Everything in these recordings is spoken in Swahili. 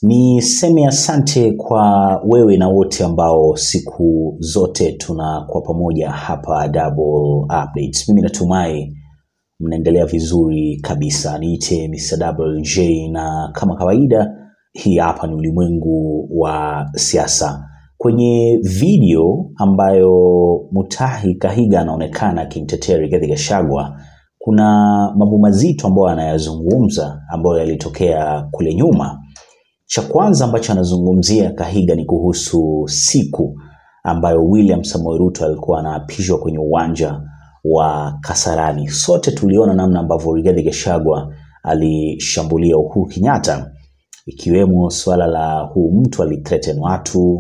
Niseme asante kwa wewe na wote ambao siku zote tunakuwa pamoja hapa Double Updates. Mimi natumai mnaendelea vizuri kabisa. Niite Mr. Double J na kama kawaida hii hapa ni ulimwengu wa siasa. Kwenye video ambayo Mutahi Kahiga anaonekana akimtetea Rigathi Gachagua, kuna mambo mazito ambayo anayazungumza ambayo yalitokea kule nyuma. Cha kwanza ambacho anazungumzia Kahiga ni kuhusu siku ambayo William Samoei Ruto alikuwa anaapishwa kwenye uwanja wa Kasarani. Sote tuliona namna ambavyo Rigathi Gachagua alishambulia Uhuru Kenyatta, ikiwemo suala la huu mtu alithreaten watu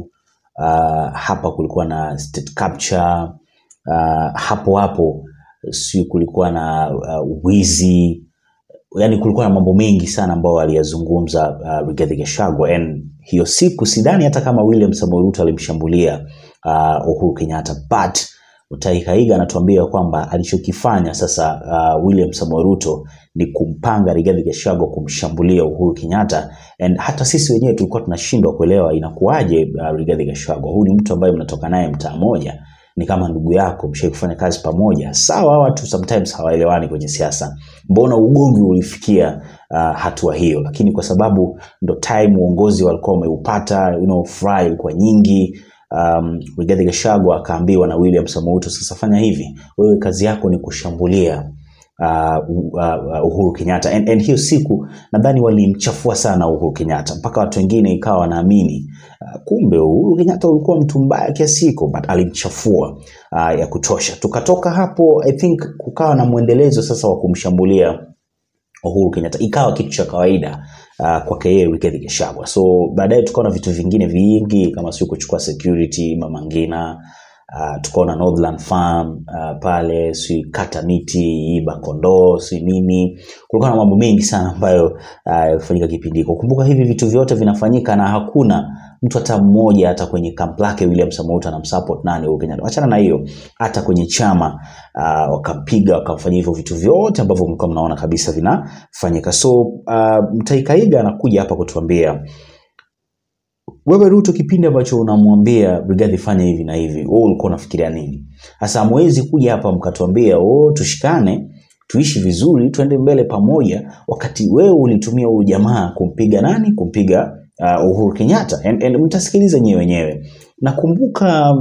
uh, hapa kulikuwa na state capture uh, hapo hapo si kulikuwa na uh, wizi yani kulikuwa na mambo mengi sana ambayo aliyazungumza uh, Rigathi Gachagua and hiyo siku sidhani hata kama William Samoei Ruto alimshambulia uh, Uhuru Kenyatta but Mutahi Kahiga anatuambia kwamba alichokifanya sasa uh, William Samoei Ruto ni kumpanga Rigathi Gachagua kumshambulia Uhuru Kenyatta and hata sisi wenyewe tulikuwa tunashindwa kuelewa inakuwaje uh, Rigathi Gachagua huyu ni mtu ambaye mnatoka naye mtaa moja ni kama ndugu yako mshai kufanya kazi pamoja sawa watu sometimes hawaelewani kwenye siasa mbona ugomvi ulifikia uh, hatua hiyo lakini kwa sababu ndo time uongozi walikuwa wameupata you know, furaha ilikuwa nyingi um, Rigathi Gachagua akaambiwa na William Samoei Ruto sasa fanya hivi wewe kazi yako ni kushambulia uh, uh, Uhuru Kenyatta and, and hiyo siku nadhani walimchafua sana Uhuru Kenyatta mpaka watu wengine ikawa wanaamini uh, kumbe Uhuru Kenyatta ulikuwa mtu mbaya kiasi hiko but alimchafua uh, ya kutosha tukatoka hapo I think kukawa na mwendelezo sasa wa kumshambulia Uhuru Kenyatta ikawa kitu cha kawaida uh, kwake yeye Rigathi Gachagua. So baadaye tukaona vitu vingine vingi kama sio kuchukua security Mama Ngina uh, tukaona Northland Farm uh, pale si kata miti iba kondoo si nini, kulikuwa na mambo mengi sana ambayo yalifanyika uh, kipindi hiko. Kumbuka hivi vitu vyote vinafanyika na hakuna mtu hata mmoja hata kwenye kamp lake William Samoei Ruto anamsupport nani Uhuru Kenyatta. Achana na hiyo, hata kwenye chama uh, wakampiga wakamfanyia hivyo vitu vyote ambavyo mlikuwa mnaona kabisa vinafanyika. So uh, Mutahi Kahiga anakuja hapa kutuambia wewe Ruto, kipindi ambacho unamwambia Rigathi fanya hivi na hivi, wewe ulikuwa unafikiria nini? Sasa hamwezi kuja hapa mkatuambia oh, tushikane tuishi vizuri tuende mbele pamoja, wakati wewe ulitumia huyu jamaa kumpiga nani? Kumpiga uh, Uhuru Kenyatta and, and mtasikiliza nyewe wenyewe. Nakumbuka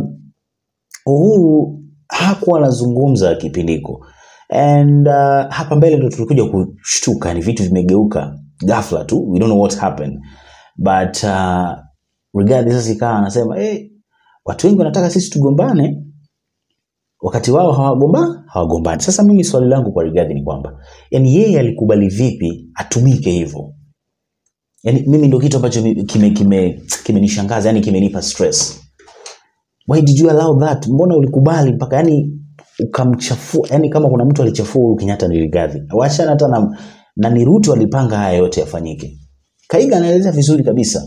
Uhuru hakuwa anazungumza kipindiko and uh, hapa mbele ndo tulikuja kushtuka, ni vitu vimegeuka ghafla tu, we don't know what happened but uh, Rigathi sasa ikawa anasema hey, watu wengi wanataka sisi tugombane wakati wao hawagomba hawagombani. Sasa mimi swali langu kwa Rigathi ni kwamba yani yeye alikubali vipi atumike hivyo? Yani mimi ndio kitu ambacho kime kime kimenishangaza, yani kimenipa stress. Why did you allow that? Mbona ulikubali mpaka yani ukamchafua? Yani kama kuna mtu alichafua Uhuru Kenyatta ni Rigathi. Wachana hata na, na ni Ruto alipanga haya yote yafanyike. Kaiga anaeleza vizuri kabisa.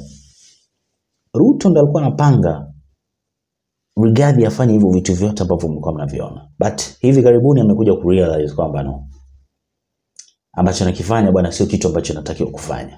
Ruto ndo alikuwa anapanga Rigathi afanye hivyo vitu vyote ambavyo mlikuwa mnaviona, but hivi karibuni amekuja kurealize kwamba no, ambacho nakifanya bwana sio kitu ambacho natakiwa kufanya.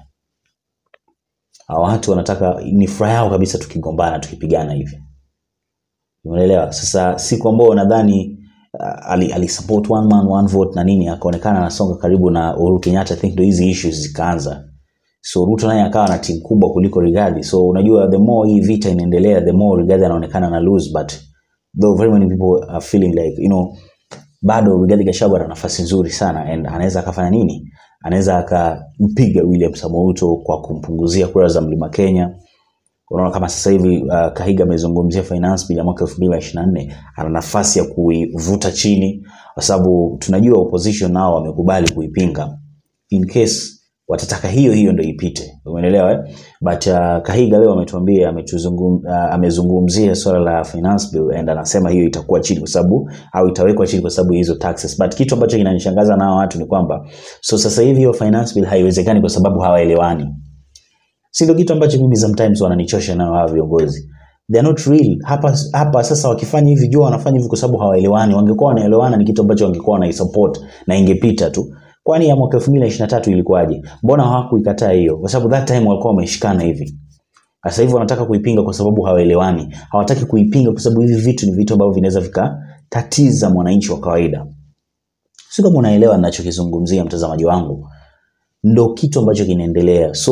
Hawa watu wanataka, ni furaha yao kabisa tukigombana tukipigana hivi, umeelewa? Sasa siku ambao nadhani uh, ali, ali support one man one vote na nini, akaonekana anasonga karibu na Uhuru Kenyatta, I think ndio hizi issues zikaanza so Ruto naye akawa na timu kubwa kuliko Rigathi. So unajua the more hii vita inaendelea, the more Rigathi anaonekana na lose, but though very many people are feeling like you know, bado Rigathi Gachagua ana nafasi nzuri sana and anaweza akafanya nini? Anaweza akampiga William Samoei Ruto kwa kumpunguzia kura za Mlima Kenya. Unaona kama sasa hivi uh, Kahiga amezungumzia finance bill ya mwaka 2024 ana nafasi ya kuivuta chini, kwa sababu tunajua opposition nao wamekubali kuipinga in case watataka hiyo hiyo ndio ipite, umeelewa eh? But uh, Kahiga leo ametuambia ametuzungum, uh, amezungumzia swala la finance bill and anasema hiyo itakuwa chini kwa sababu au itawekwa chini kwa sababu hizo taxes. But kitu ambacho kinanishangaza nao watu ni kwamba so sasa hivi hiyo finance bill haiwezekani kwa sababu hawaelewani. Si ndio kitu ambacho mimi sometimes wananichosha nao hawa viongozi. They are not real. Hapa hapa sasa wakifanya hivi jua wanafanya hivi kwa sababu hawaelewani. Wangekuwa wanaelewana ni kitu ambacho wangekuwa wanaisupport na ingepita tu Kwani ya mwaka 2023 ilikuwaje? Mbona hawakuikataa hiyo? Kwa sababu that time walikuwa wameshikana hivi. Sasa hivi wanataka kuipinga kwa sababu hawaelewani. Hawataki kuipinga kwa sababu hivi vitu ni vitu ambavyo vinaweza vikatatiza mwananchi wa kawaida. Sio kama unaelewa ninachokizungumzia mtazamaji wangu. Ndo kitu ambacho kinaendelea. So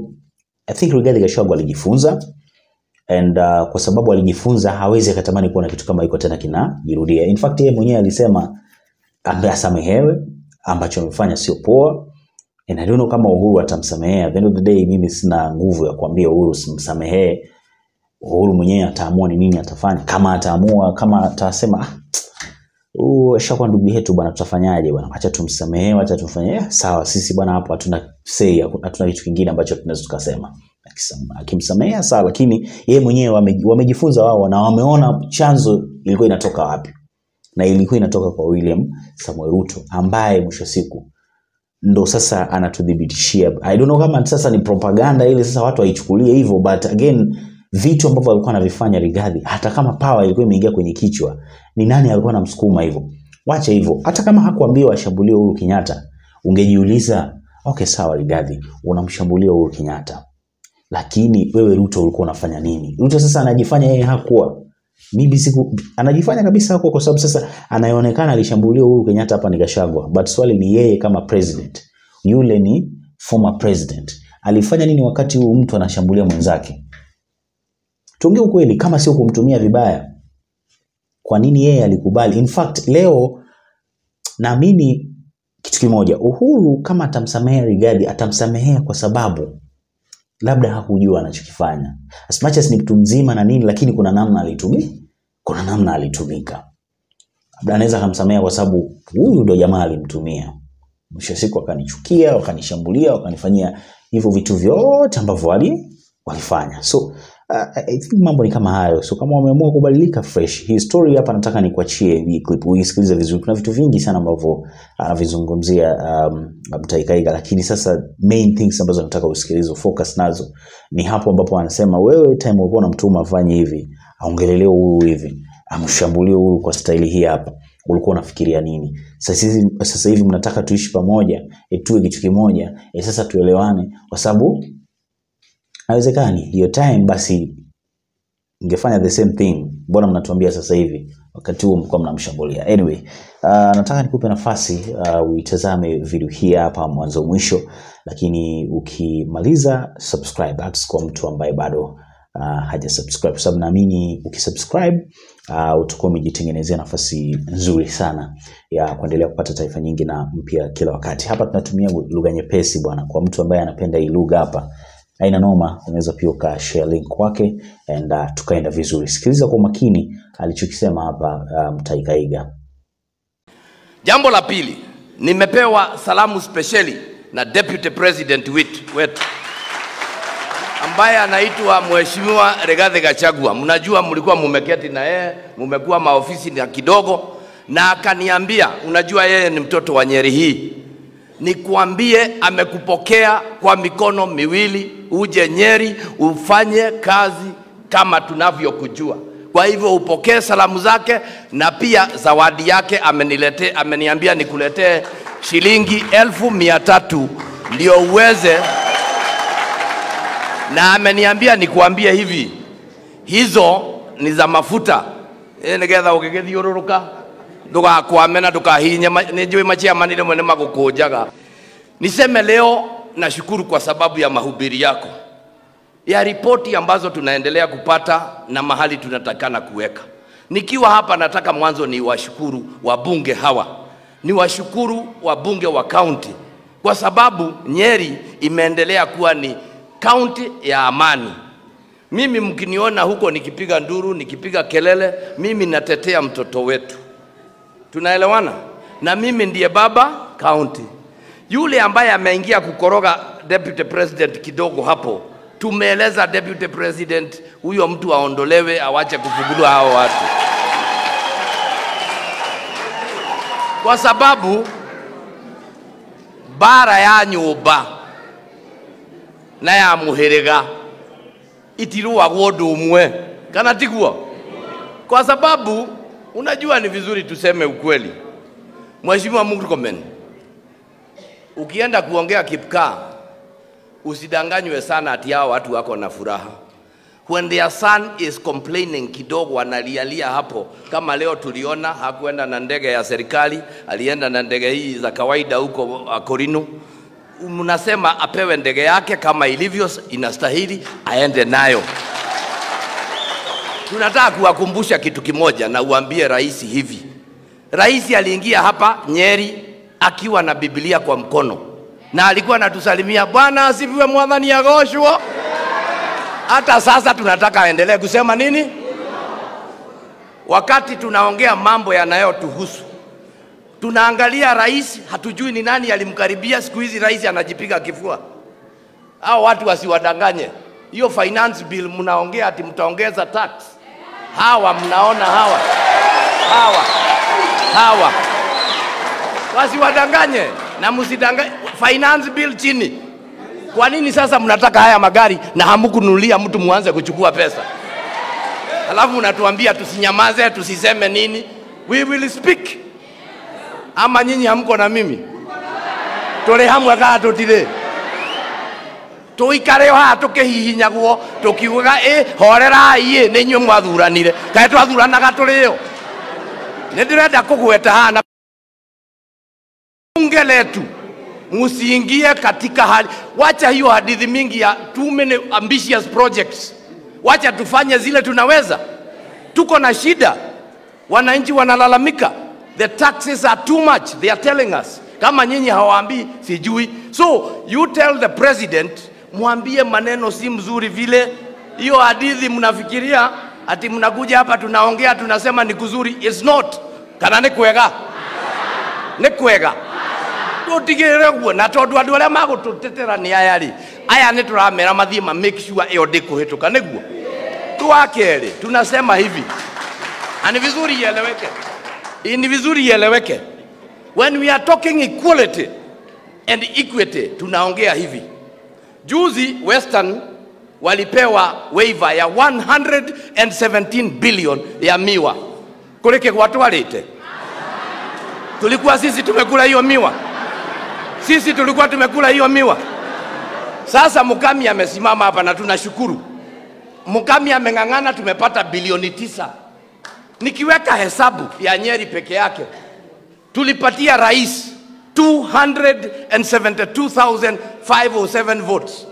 I think Rigathi Gachagua alijifunza and uh, kwa sababu alijifunza hawezi akatamani kuona kitu kama hiko tena kinajirudia. In fact yeye mwenyewe alisema ambaye asamehewe ambacho amefanya sio poa and I don't know kama Uhuru atamsamehea. At the end of the day mimi sina nguvu ya kuambia Uhuru simsamehee. Uhuru mwenyewe ataamua ni nini atafanya. Kama ataamua, kama atasema ah, huyu ashakuwa ndugu yetu bwana, tutafanyaje bwana, acha tumsamehee, acha tumfanye eh, sawa. Sisi bwana hapo hatuna say, hatuna kitu kingine ambacho tunaweza tukasema. Akisam- Akimsamehea sawa, lakini yeye mwenyewe wame- wamejifunza wao na wameona chanzo ilikuwa inatoka wapi, na ilikuwa inatoka kwa William Samuel Ruto ambaye mwisho wa siku ndo sasa anatudhibitishia. I don't know kama sasa ni propaganda ile sasa watu waichukulie hivyo, but again vitu ambavyo alikuwa anavifanya Rigathi, hata kama power ilikuwa imeingia kwenye kichwa, ni nani alikuwa anamsukuma hivyo? Wacha hivyo, hata kama hakuambiwa ashambulie Uhuru Kenyatta, ungejiuliza okay, sawa Rigathi, unamshambulia Uhuru Kenyatta, lakini wewe Ruto ulikuwa unafanya nini? Ruto sasa anajifanya yeye hakuwa mimi siku anajifanya kabisa hakuwa, kwa sababu sasa anayeonekana alishambulia Uhuru Kenyatta hapa ni Gachagua, but swali ni yeye kama president, yule ni former president, alifanya nini wakati huu mtu anashambulia mwenzake? Tuongee ukweli, kama sio kumtumia vibaya, kwa nini yeye alikubali? In fact leo naamini kitu kimoja, Uhuru kama atamsamehea Rigathi atamsamehea kwa sababu labda hakujua anachokifanya. As much as ni mtu mzima na nini, lakini kuna namna alitumia, kuna namna alitumika. Labda anaweza akamsamehea kwa sababu huyu ndo jamaa alimtumia. Mwisho wa siku wakanichukia, wakanishambulia, wakanifanyia hivyo vitu vyote ambavyo wali walifanya. So uh, I think mambo ni kama hayo. So kama wameamua kubadilika fresh. Hii story hapa nataka nikuachie hii clip uisikilize vizuri. Kuna vitu vingi sana ambavyo anavizungumzia um, Mtaikaiga, lakini sasa main things ambazo nataka usikilize focus nazo ni hapo ambapo anasema wewe time ulikuwa unamtuma afanye hivi, aongelelee Uhuru hivi, amshambulie Uhuru kwa staili hii hapa ulikuwa unafikiria nini? Sasa hivi sasa hivi mnataka tuishi pamoja, e, tuwe kitu kimoja, e, sasa tuelewane, kwa sababu haiwezekani. Hiyo time basi ingefanya the same thing. Mbona mnatuambia sasa hivi wakati huo mlikuwa mnamshambulia? Anyway, uh, nataka nikupe nafasi uh, uitazame video hii hapa mwanzo mwisho, lakini ukimaliza subscribe. That's kwa mtu ambaye bado uh, haja subscribe, kwa sababu naamini ukisubscribe uh, utakuwa umejitengenezea nafasi nzuri sana ya kuendelea kupata taarifa nyingi na mpya kila wakati. Hapa tunatumia lugha nyepesi bwana, kwa mtu ambaye anapenda hii lugha hapa haina noma, unaweza pia ukashare link kwake and uh, tukaenda vizuri. Sikiliza kwa makini alichokisema hapa uh, Mtaikaiga. Jambo la pili, nimepewa salamu spesheli na deputy president wit- wetu ambaye anaitwa Mheshimiwa Rigathi Gachagua. Mnajua mlikuwa mumeketi na yeye, mumekuwa maofisi na kidogo, na akaniambia, unajua yeye ni mtoto wa Nyeri hii, nikuambie amekupokea kwa mikono miwili, uje Nyeri ufanye kazi kama tunavyokujua. Kwa hivyo upokee salamu zake na pia zawadi yake amenilete, ameniambia nikuletee shilingi elfu mia tatu ndio uweze, na ameniambia nikuambie hivi, hizo ni za mafuta ĩ nĩgetha ũgĩgĩthiũrũrũka ndũgakwame na ndũkahinye ma- nĩ njũĩ machiamani rĩmwe nĩ magũkũnjaga niseme leo nashukuru kwa sababu ya mahubiri yako ya ripoti ambazo tunaendelea kupata na mahali tunatakana kuweka. Nikiwa hapa, nataka mwanzo ni washukuru wabunge hawa, ni washukuru wabunge wa kaunti kwa sababu Nyeri imeendelea kuwa ni kaunti ya amani. Mimi mkiniona huko nikipiga nduru, nikipiga kelele, mimi natetea mtoto wetu. Tunaelewana? Na mimi ndiye baba kaunti. Yule ambaye ameingia kukoroga deputy president kidogo hapo, tumeeleza deputy president huyo mtu aondolewe, awache kufugulwa hao watu, kwa sababu bara ya nyumba na ya muhiriga itirwagwo ũndũ ũmwe kana tiguo? Kwa sababu unajua, ni vizuri tuseme ukweli. Mheshimiwa Murkomen, ukienda kuongea Kipkaa, usidanganywe sana ati hao watu wako na furaha. When their son is complaining kidogo, analialia hapo, kama leo tuliona hakuenda na ndege ya serikali, alienda na ndege hii za kawaida huko uh, Korino. Mnasema apewe ndege yake kama ilivyo inastahili, aende nayo. Tunataka kuwakumbusha kitu kimoja na uambie rais hivi. Rais aliingia hapa Nyeri akiwa na Biblia kwa mkono na alikuwa anatusalimia, Bwana asifiwe, mwadhani agoshwo. Hata sasa tunataka aendelee kusema nini? Wakati tunaongea mambo yanayotuhusu, tunaangalia rais, hatujui ni nani alimkaribia. Siku hizi rais anajipiga kifua. Hao watu wasiwadanganye. Hiyo finance bill mnaongea ati mtaongeza tax. Hawa mnaona hawa hawa hawa, wasiwadanganye na msidanganye. Finance bill chini. Kwa nini sasa mnataka haya magari na hamkununulia mtu muanze kuchukua pesa? Alafu mnatuambia tusinyamaze, tusiseme nini? We will speak. Ama nyinyi hamko na mimi? Tũrĩ hamwe kana tũtirĩ? tũikare haha tũkĩhihinyagwo tũkiugaga ĩ horerai ĩ nĩ inyuĩ mwathuranire kaĩ twathuranaga tũrĩ o nĩ ndĩrenda kũgweta haha na bunge letu msiingie katika hali, wacha hiyo hadithi mingi ya too many ambitious projects. Wacha tufanye zile tunaweza. Tuko na shida, wananchi wanalalamika, the taxes are too much, they are telling us. Kama nyinyi hawaambii sijui, so you tell the president, mwambie maneno si mzuri vile. Hiyo hadithi mnafikiria ati mnakuja hapa tunaongea tunasema ni kuzuri, it's not. Kana ni kwega, ni kwega tutigirire guo na tondu andu aria magututetera ni aya ri aya ni turamera mathie ma make sure iyo ndikuhituka niguo twa keri tunasema hivi na ni vizuri ieleweke ni vizuri ieleweke when we are talking equality and equity tunaongea hivi juzi western walipewa waiver ya 117 billion ya miwa kuri kigwa twarite tulikuwa sisi tumekula hiyo miwa sisi tulikuwa tumekula hiyo miwa. Sasa Mukami amesimama hapa na tunashukuru. Mukami ameng'ang'ana, tumepata bilioni tisa. Nikiweka hesabu ya Nyeri peke yake tulipatia rais 272,507 votes.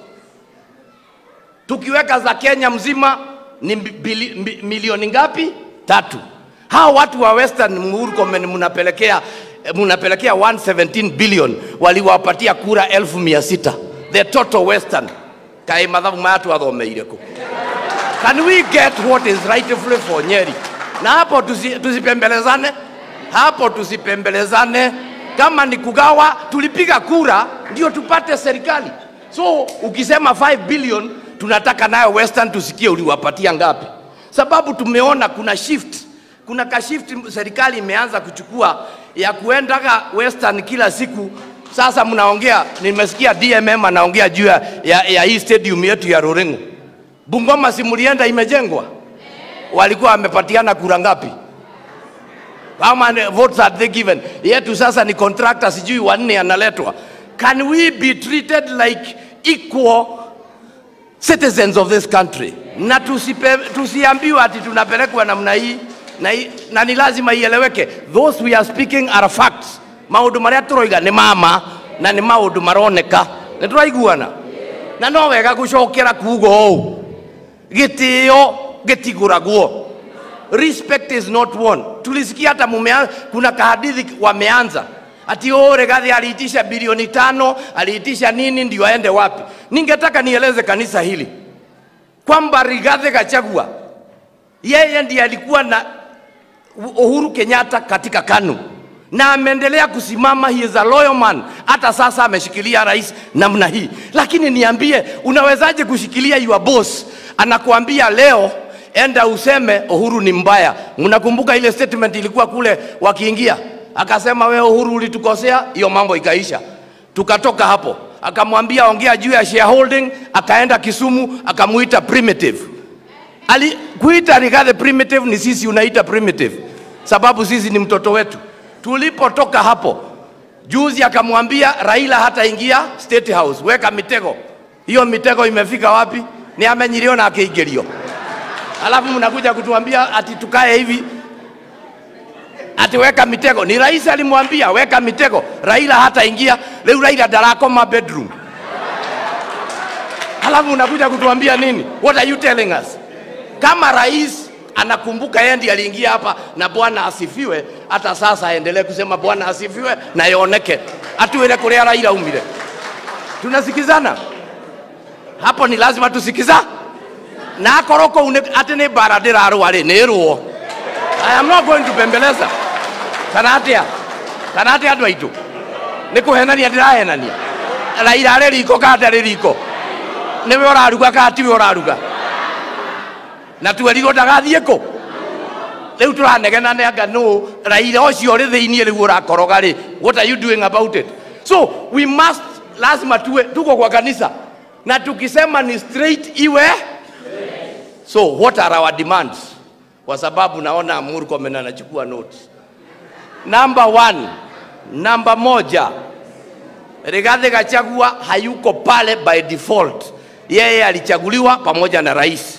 Tukiweka za Kenya mzima ni bili, mi, milioni ngapi? Tatu. Hao watu wa Western Murkomen mnapelekea mnapelekea 117 billion waliwapatia kura elfu mia sita the total western kaĩ mathabu maya twathomeire kũ can we get what is rightfully for nyeri na hapo tusi, tusipembelezane hapo tusipembelezane kama ni kugawa tulipiga kura ndio tupate serikali so ukisema 5 billion tunataka nayo western tusikie uliwapatia ngapi sababu tumeona kuna shift kuna kashift serikali imeanza kuchukua ya kuendaga western kila siku. Sasa mnaongea, nimesikia DMM anaongea juu ya, ya, ya hii stadium yetu ya Ruringu. Bungoma si mlienda imejengwa? Walikuwa wamepatiana kura ngapi? How many votes had they given? Yetu sasa ni contractor sijui wanne analetwa. Can we be treated like equal citizens of this country? Na tusipe, tusiambiwe ati tunapelekwa namna hii na, na ni lazima ieleweke those we are speaking are facts maundu maria turoiga ni mama na ni maundu maroneka ni turaiguana na no wega gucokera kugo uu gitio gitiguragwo respect is not one tulisikia hata mumea, kuna kahadithi wameanza ati o Rigathi aliitisha bilioni tano aliitisha nini ndio aende wapi ningetaka nieleze kanisa hili kwamba Rigathi Gachagua yeye ndiye alikuwa na Uhuru Kenyatta katika KANU na ameendelea kusimama, he is a loyal man. Hata sasa ameshikilia rais namna hii, lakini niambie, unawezaje kushikilia your boss anakuambia leo enda useme Uhuru ni mbaya? Mnakumbuka ile statement ilikuwa kule wakiingia, akasema we Uhuru ulitukosea, hiyo mambo ikaisha, tukatoka hapo. Akamwambia ongea juu ya shareholding, akaenda Kisumu akamuita primitive ali kuita Rigathi primitive ni sisi unaita primitive, sababu sisi ni mtoto wetu. Tulipotoka hapo Juzi akamwambia Raila hataingia State House, weka mitego. Hiyo mitego imefika wapi? Ni amenyilio na akeigerio. Alafu mnakuja kutuambia ati tukae hivi ati weka mitego. Ni rais alimwambia weka mitego, Raila hataingia. Leo Raila darakoma bedroom, alafu unakuja kutuambia nini? What are you telling us? Kama rais anakumbuka yeye ndiye aliingia hapa na Bwana asifiwe, hata sasa aendelee kusema Bwana asifiwe na ioneke atuwele kuria Raila umire. Tunasikizana hapo, ni lazima tusikiza na akoroko une ati nĩ mbara ndĩrarũa rĩ nĩ rũo I am not going to bembeleza kana atia kana atia andũ aitũ nĩ kũhenania ndĩrahenania Raila arĩ riko kana ndarĩ riko nĩwe ũraruga kana tiwe ũraruga na twerirwo ndagathiĩ kũ rĩu tũranegena nĩ anga nũ Raila ũcio ũrĩ thĩiniĩ rĩu ũrakoroga rĩ what are you doing about it so we must lazima tuwe tuko kwa kanisa na tukisema ni straight iwe so what are our demands kwa sababu naona Murkomen anachukua notes number one namba moja Rigathi Gachagua hayuko pale by default yeye alichaguliwa pamoja na rais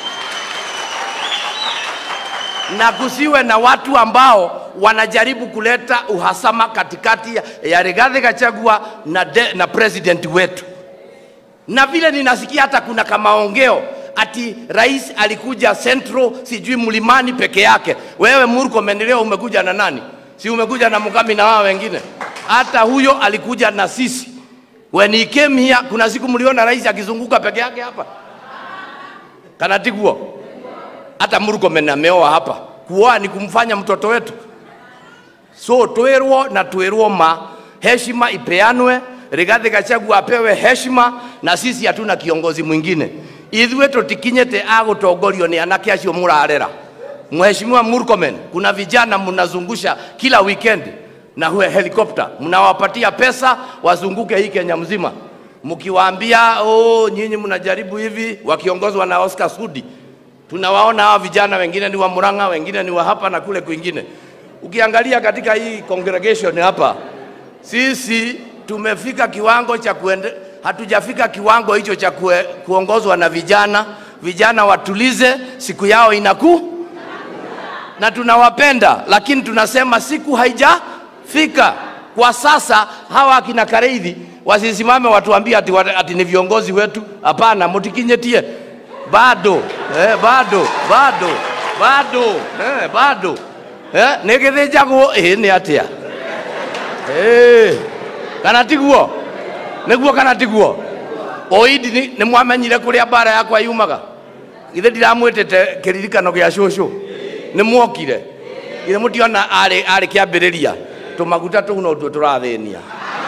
na kusiwe na watu ambao wanajaribu kuleta uhasama katikati ya- ya Rigathi Gachagua na, de, na president wetu. Na vile ninasikia hata kuna kamaongeo ati rais alikuja Central sijui mlimani peke yake. Wewe Murkomen leo umekuja na nani? Si umekuja na Mukami na wao wengine? Hata huyo alikuja na sisi. When he came here, kuna siku mliona rais akizunguka peke yake hapa kanatiguo hata Murkomen ameoa hapa. Kuoa ni kumfanya mtoto wetu. So twirwo na twirwo ma heshima ipeanwe, Rigathi Gachagua apewe heshima, na sisi hatuna kiongozi mwingine. Ithuĩ tũtikinyĩte agũtongorio nĩ anake acio mũrarera. Mheshimiwa Murkomen, kuna vijana mnazungusha kila weekend na hue helikopta, mnawapatia pesa wazunguke hii Kenya mzima, mkiwaambia oh, nyinyi mnajaribu hivi, wakiongozwa na Oscar Sudi. Tunawaona hawa vijana wengine ni wa Murang'a, wengine ni wa hapa na kule kwingine. Ukiangalia katika hii congregation hapa, sisi tumefika kiwango cha kuende, hatujafika kiwango hicho cha kue, kuongozwa na vijana. Vijana watulize, siku yao inaku na tunawapenda, lakini tunasema siku haijafika. Kwa sasa hawa akina Kareithi wasisimame watuambie ati, ati ni viongozi wetu. Hapana, mutikinyetie bado eh, bado bado bado eh, bado eh, nä gä thä njagwo ä nä atä a kana tiguo nä guo kana tiguo oidi nä mwamenyire kå rä a mbara yakwa yumaga githä ndiramwä tä te kä ririkano gä a cåcå nä mwokire githä må tiona arä kä ambä rä ria tå maguta tå u no tuo tå rathä nia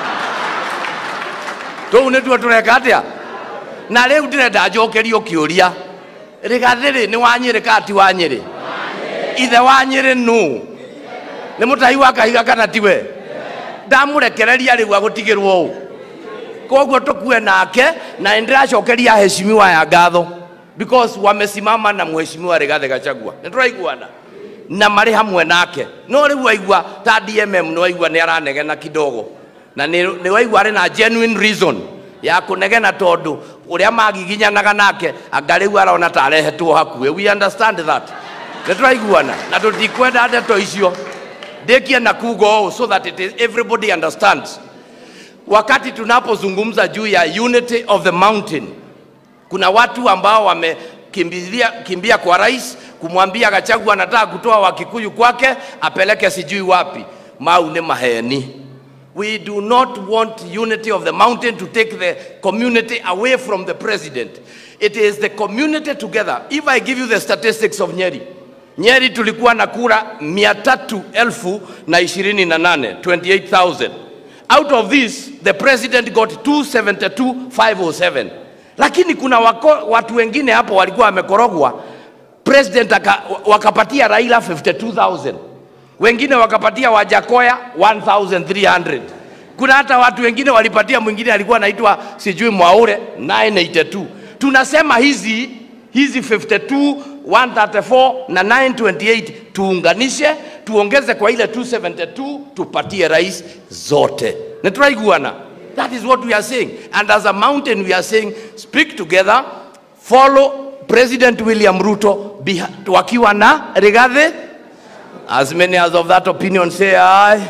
tå u nä tuo tå reka atä a na rä u ndä renda njokerio kä å ria rä gathä rä nä wanyä rä kati wa nyä rä ithe wa nyä rä nå nä må tahi wa kahiga kana tiwe ndamå rekereria rä u agå tigä rwo å koguo tå kue nake na nä ndä racokeria heshimiwa ya ngatho because wamesimama na mheshimiwa Rigathi Gachagua nä tå raiguana na marä hamwe nake no rä u waigua ta DMM nä waigua nä aranegena kidogo na nä waigua arä na genuine reason ya kå negena tondå å rä a magiginyanaga nake anga rä u arona ta arehetwo hakuä we understand that nä tå raiguana na tå tikwenda ndeto icio ndäkie na kugo ũũ so that it is everybody understands wakati tunapozungumza juu ya unity of the mountain kuna watu ambao wamekimbia kimbia kwa rais kumwambia Gachagua anataka kutoa Wakikuyu kwake apeleke sijui wapi. Mau nĩ maheni. We do not want unity of the mountain to take the community away from the president. It is the community together. If I give you the statistics of Nyeri, Nyeri tulikuwa na kura mia tatu elfu na ishirini na nane 28,000. Out of this, the president got 272,507. Lakini kuna wako, watu wengine hapo walikuwa wamekorogwa, president aka, wakapatia Raila 52,000 wengine wakapatia Wajakoya 1300 kuna hata watu wengine walipatia mwingine alikuwa anaitwa sijui Mwaure 982 tunasema hizi hizi 52 134 na 928 tuunganishe tuongeze kwa ile 272 tupatie rais zote nituraiguana that is what we are saying and as a mountain we are saying speak together follow president william ruto beha- wakiwa na rigathi as many as of that opinion say aye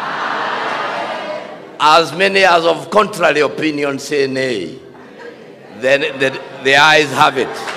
as many as of contrary opinion say nay then the, the eyes have it